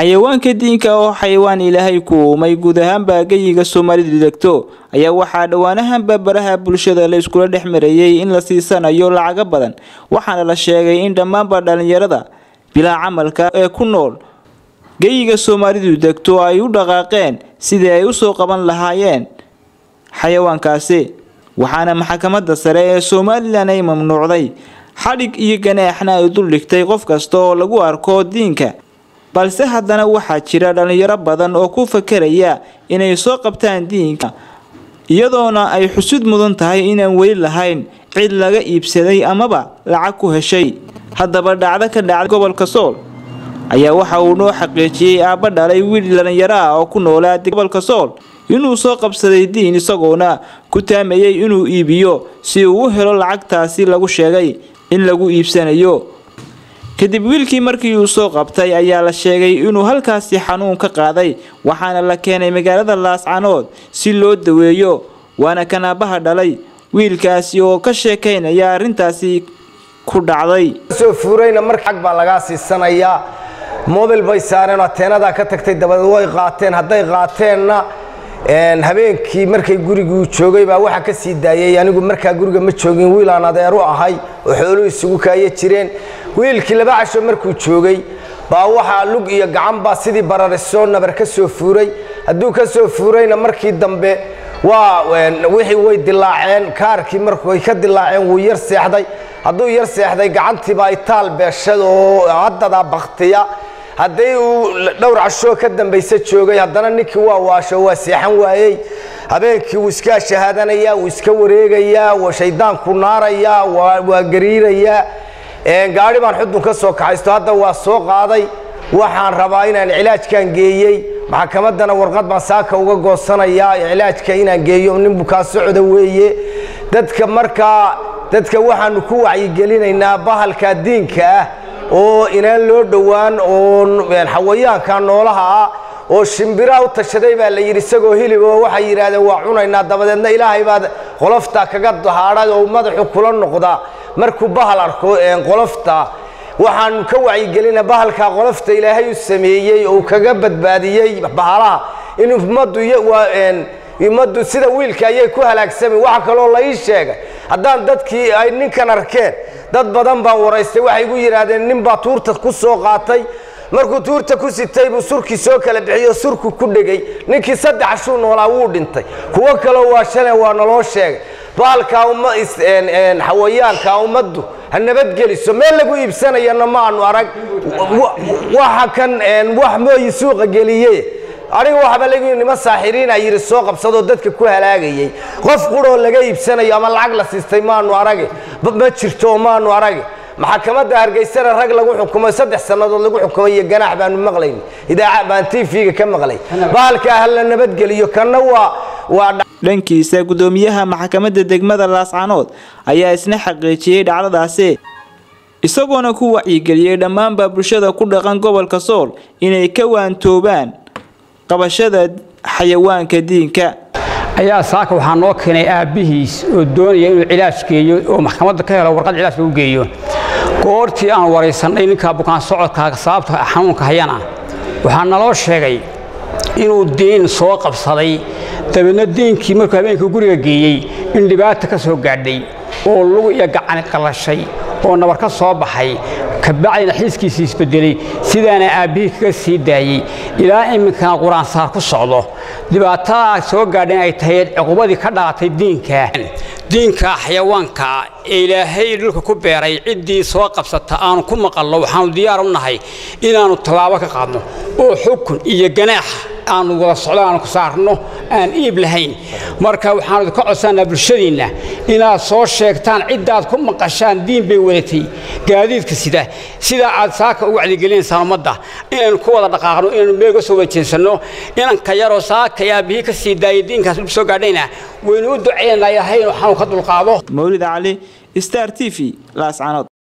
xayawaanka diinka oo xayawaan ilaahay ku uumay guud ahaanba geyiga soomaalidu degto ayaa waxaa dhowaanahanba baraha bulshada la iskula dhex marayey in la siisanayo lacago badan waxaana la sheegay in dhammaanba dhalinyarada bilaa camalka ee ku nool geyiga soomaalidu degto ay u dhaqaaqeen sidii ay usoo qaban lahaayeen xayawaankaasi waxaana maxkamadda sare ee somalilan ay mamnuucday xadhig iyo ganaaxna ay duldhigtay qof kasta oo lagu arko diinka balse haddana waxaa jira dhalinyaro badan oo ku fakeraya inay soo qabtaan diinka iyadoona ay xusud mudan tahay inaan weli lahayn cid laga iibsaday amaba lacag ku heshay haddaba dhacdo ka dhacday gobolka sool ayaa waxa uu noo xaqiijiyey aabba dhalay wiil dhalinyaro ah oo ku noolaa gobolka sool inuu soo qabsaday diin isagoona ku taamayay inuu iibiyo si uu u helo lacagtaasi lagu sheegay in lagu iibsanayo kadib wiilkii markii uu soo qabtay ayaa la sheegay inuu halkaasi xanuun ka qaaday waxaana la keenay magaalada laascanood si loo daweeyo waana kan aabbaha dhalay wiilkaasi oo ka sheekaynaya arrintaasi ku dhacday soo fuurayna mar xag baa lagaa siisanayaa mobil bay saareen oo ateenadaa ka tagtay dabadeed way qaateen hadday qaateenna habeenkii markay guriguu joogay baa waxaa ka sii daayay anigu markaa guriga ma joogin wiil aan adeeru ahay oo xooluhu isugu kaaya jireen wiilkii laba casho markuu joogay baa waxaa lug iyo gacanbaa sidii bararisoo nabar ka soo fuuray hadduu ka soo fuurayna markii dambe waa wixii way dilaaceen kaarkii markay ka dilaaceen wuu yar seexday hadduu yar seexday gacantiibaa itaal beeshad oo haddadaa baktiya hadday uu dhowr cashoo ka dambaysa joogay haddana ninkii waa waasho waa seexan waayey habeenkii wuu iska shahaadanayaa wuu iska wareegayaa waa shaydaanku naarayaa waa gariirayaa gaari baan xudun ka soo kaxaysto hadda waa soo qaaday waxaan rabaa inaan cilaajkan geeyey maxkamaddana warqad baan saaka uga goosanayaa cilaajka inaan geeyo nin bukaa socda weeye dadka markaa dadka waxaanu ku wacyigelinaynaa bahalka diinka ah oo inaan loo dhowaan oo xawayaanka noolaha ah oo shimbiraha u tashaday baa la yidhi isagoo hilib oo waxay yidhaahdeen waa cunaynaa dabadeedna ilaahay baad qolofta kaga dahaadhay oo madaxu kula noqdaa markuu bahal arko qolofta waxaanu ka wacyigelina bahalkaa qolofta ilaahay u sameeyey oo kaga badbaadiyey bahalaha in ummaddu ummaddu sida wiilka ayay ku halaagsami waxa kaloo la ii sheegay haddaan dadkii ay ninkan arkeen dad badan baan waraystay waxay igu yidhaahdeen nin baa tuurta ku soo qaatay markuu tuurta ku sitay buu surkii soo kala bixiyo surku ku dhegay ninkii saddex ashuu noolaa wuu dhintay kuwo kaloo waa shaleen waa naloo sheegay bahalkaa xawayaanka ummaddu ha nabadgeliso meel lagu iibsanayana ma aanu arag waxa kan wax mooyi suuqa geliye aniga waxba lagu nima saaxiriina yidhi soo qabsadoo dadka ku halaagayey qof quroo laga iibsanayo ama lacag la siistay maanu arage ma jirto oo maanu arage maxkamadda hargeysana rag lagu xukumay saddex sannadood lagu xukumay iyo ganaax baanu maqlayn idaaca baan tv-ga ka maqlay bahalkaa ha la nabadgeliyo kanna waa waa dhankiisa gudoomiyaha maxkamadda degmada laascanood ayaa isna xaqiijiyey dhacdadaasi isagoona ku wacyigeliyey dhammaanba bulshada ku dhaqan gobolka sool inay ka waantoobaan qabashada xayawaanka diinka ayaa saaka waxaa noo keenay aabbihiis oo doonaya inuu cilaaj geeyo oo maxkamadda ka helo warqad cilaaj lagu geeyo goortii aan waraysannay ninkaa bukaan socodka sababta xanuunka hayana waxaa naloo sheegay inuu diin soo qabsaday dabeedna diinkii markuu habeenkii guriga geeyey in dhibaata ka soo gaadhay oo lugu iyo gacani qallashay oo nabar ka soo baxay kabacdina xiiskiisii isbedelay sidaana aabbihii kaga sii daayey ilaa iminkana qur-aansaar ku socdo dhibaatadaa soo gaadha in ay tahay cuqubadii ka dhalatay diinka diinka xayawaanka ee ilaahay dhulka ku beeray ciddii soo qabsata aanu ku maqallo waxaanu diyaar u nahay inaannu tallaabo ka qaadno oo xukun iyo ganaax aanu wada socdo aanu ku saarno aan iib lahayn marka waxaanu idinka codsanaa bulshadiinna inaad soo sheegtaan ciddaad ku maqashaan diin bay wadatay gaadiidka sida sidaa aad saaka u wacdigelineysaan ummadda inaynu ku wada dhaqaaqno inaynu meel uga soo wada jeensanno inanka yaroo saaka aabihii ka sii daayay diinkaas dhib soo gaadhayna waynu u ducaynaynaa ilahay inuu xanuun ka dulqaado mawlid cali star t v laascanood